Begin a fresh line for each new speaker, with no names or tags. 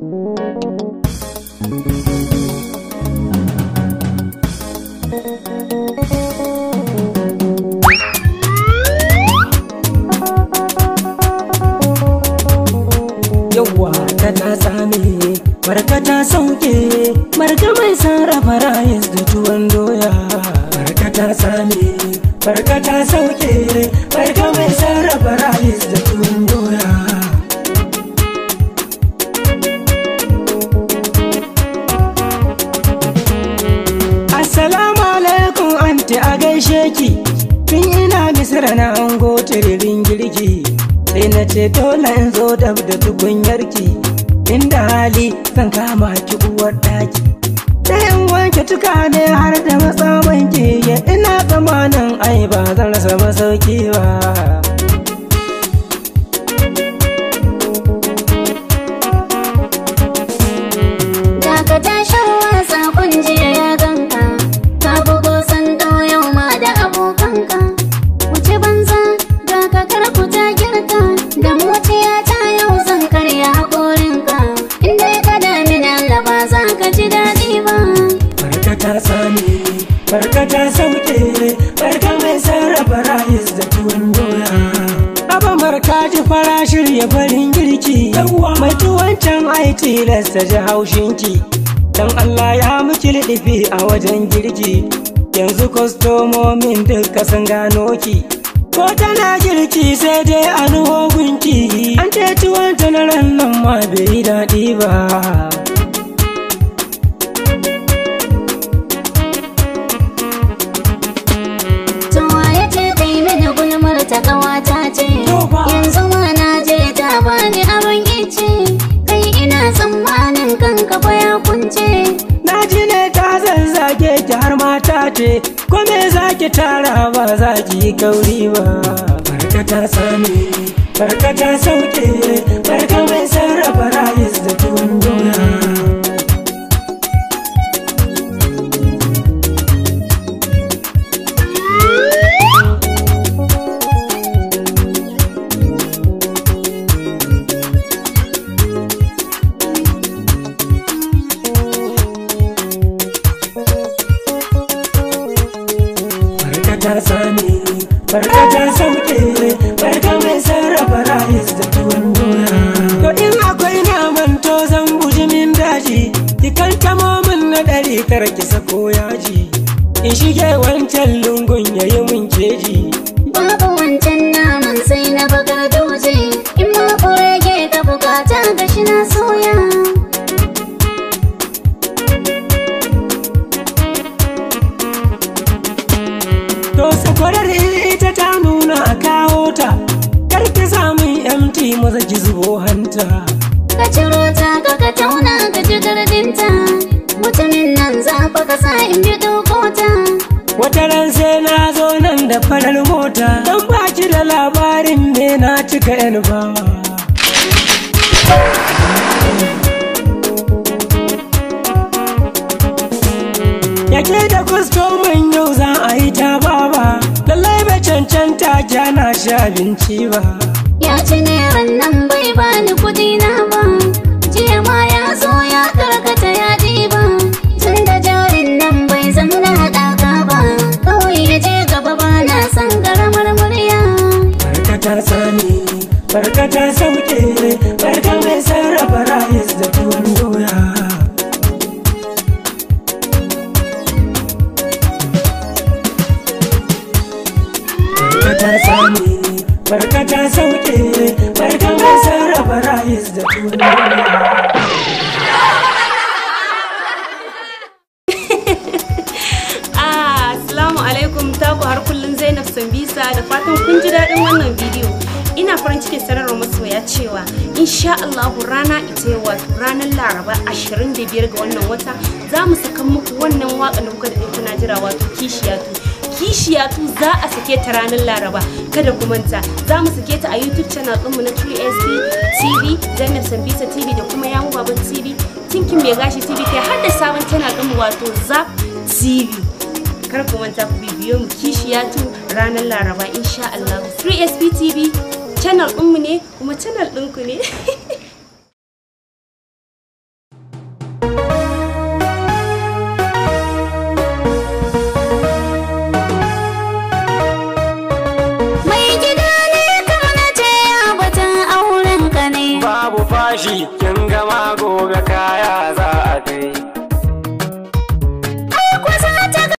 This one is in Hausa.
yawwa ta ta tsame barka ta sauke barka mai sarrafa rayis da tuwon doya barka ta tsame barka ta sauke barka mai sarrafa rayis da tuwon doya Assalamu alaikum anti a gaishe ki tun ina misira na ango tiririn girki sai na ce dole in zo dab da tukunyarki inda hali zan kama ki uwar daki sai in wanke tukane har da matsawanki ya ina tsamanin ai ba zan rasa masauki ba
Daga tashin wasa jiya ya ganka Ka bugo sando yau ma da abokanka Wuce banza daga karku ta girka Da mutiya ta yau zan karya haƙorinka Inda ya kada mini Allah ba za ka ji daɗi ba
barka ta sani barka ta sauke barka mai sarrafa rayis da tuwon doya Aba marka ji fara shirya farin girki mai tuwon can ai tilasta ji haushinki dan Allah ya miki liɗifi a wajen girki yanzu kwastomomin duka sun gano ki ko tana girki sai dai a nuho gunki an ce tuwon ta na ran nan ma bai yi daɗi ba
Tuwa ya ce kai mini gulmar ta ƙawata ce Yanzu ma na je ta bani aron ice Kai ina tsammanin kanka fa ya kunce
Na ji ne ta zazzage ki har mata ce, ko me za ki tara ba za ki yi kauri ba. Barka ta sami, barka ta sauke, barka mai sarrafa rayis da tuwon doya. Barka ta sami, barka ta sauke, barka mai sarrafa rayis da tuwon doya. To in akwai naman to zan guji min daji, ki kantamo min na ɗari kar ki sako yaji. In shige wancan lungun yayi min keji.
Babu wancan naman sai na bakar doje In ma kurege ka bukata ga shi na soya
To sakwarar ita ta nuna a kawo ta, kar ki samun MT maza ki zubo hanta.
Ka ciro ta ka ka tauna ka ji gardinta Mutumin nan za fa ka sa in bi dokota
Wata ran sai na zo nan da farar mota, don baki da labarin me na cika yan bawa. Yake da kwastomin yau za a yi ta baba, lallai bai cancanta kyana shi abinci ba.
Ya ci neran nan bai bani kudi na ba Jiya ma ya zo ya karkata ya ɗiba Tun da jarin nan bai zama na haɗaka ba Kawai ya je gaba ba na son garamar murya
Barka ta sani, barka ta sauke, barka mai sarrafa rayis da tuwon doya. Barka ta sani, barka ta sauke, barka mai sarrafa rayis da tuwon doya.
Ah, Assalamu alaikum taku har kullum Zainab Sambisa da fatan kun ji daɗin wannan bidiyo. Ina farin cikin sanarwa masoya cewa insha Allahu rana ita yau wato ranar Laraba 25 ga wannan wata za mu saka muku wannan waka da kuka daɗe kuna jira wato kishiyatu. Kishiyatu za a sake ta ranar Laraba kada ku manta za mu sake ta a YouTube channel ɗinmu na 3SB TV Zainab Sambisa TV da kuma Yamu Baban TV Tinkin Mai Gashi TV kai har da sabon channel ɗinmu wato Zap TV. kar ku manta ku bibiyo mu kishiyatu ranar laraba insha Allah 3SP TV channel ɗinmu ne kuma channel ɗinku ne
zama gobe kaya za